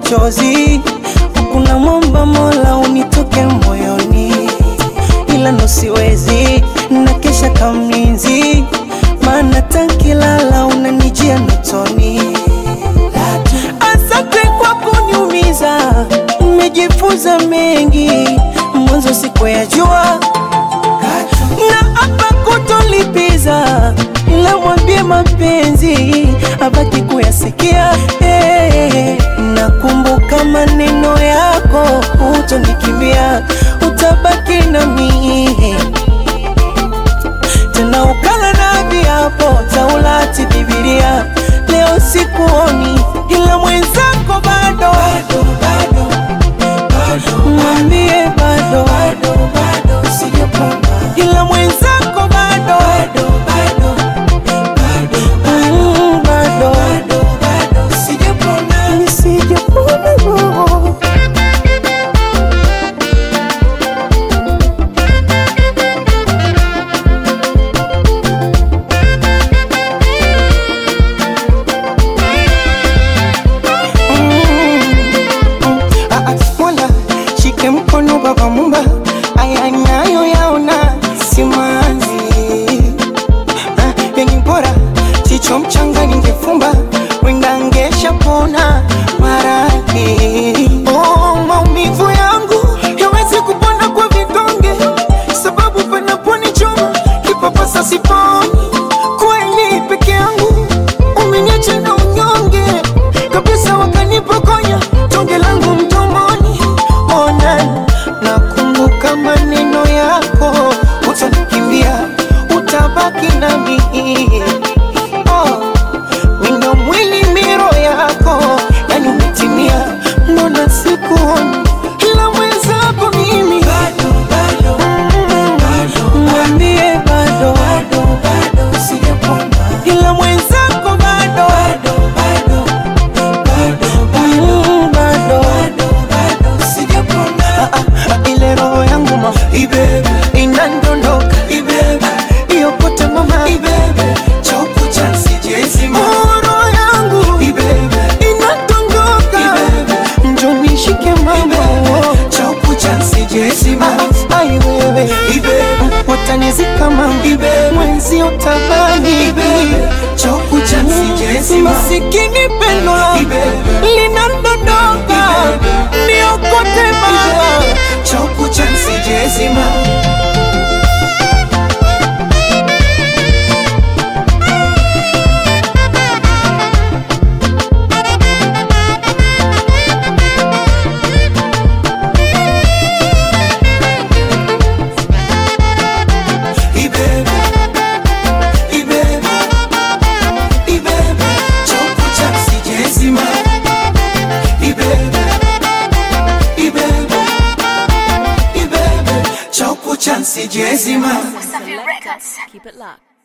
machozi, kuna mwomba Mola unitoke moyoni, ila ndo siwezi na kesha kamlinzi, maana tankilala unanijia notoni. Asante kwa kuniumiza, nimejifunza mengi, mwanzo sikuyajua na hapa kutolipiza, ila mwambie mapenzi abaki kuyasikia. Hey, nakumbuka maneno yako, hutonikimbia, utabaki nami tena ukala na viapo Taurati, Biblia. Leo sikuoni, ila mwenzako bado, mwambie bado, ila mwenzako bado, Mm, bado, nisijapona roho. Ah, ah, Mola shike mkono baba mumba, aya nayo yaona simanzi Ah, yenye bora chicho mchanga ningefumba wenda ngesha pona maradhi oh, maumivu yangu yawezi kupona kwa vidonge sababu panaponichoma kipapasa siponi kweli peke yangu umeniacha na unyonge kabisa wakanipokonya tonge langu mdomoni ona nakumbuka maneno yako utanikimbia utabaki nami oh, mindo mwili miro yako yani umetimia mbona sikuoni ila mwenzako mimi Mm, mwambie bado ila mwenzako bado Mm, bado Ah, ah, ah, ile roho yangu ma inandondoka iyo kote mama Oh, roho yangu inadondoka njo nishike mama Ah, ai wewe watanizika mama mwenzi utabani masikini pendo linadondoka niokote baba Sijezima Wasafi Records. Keep it locked.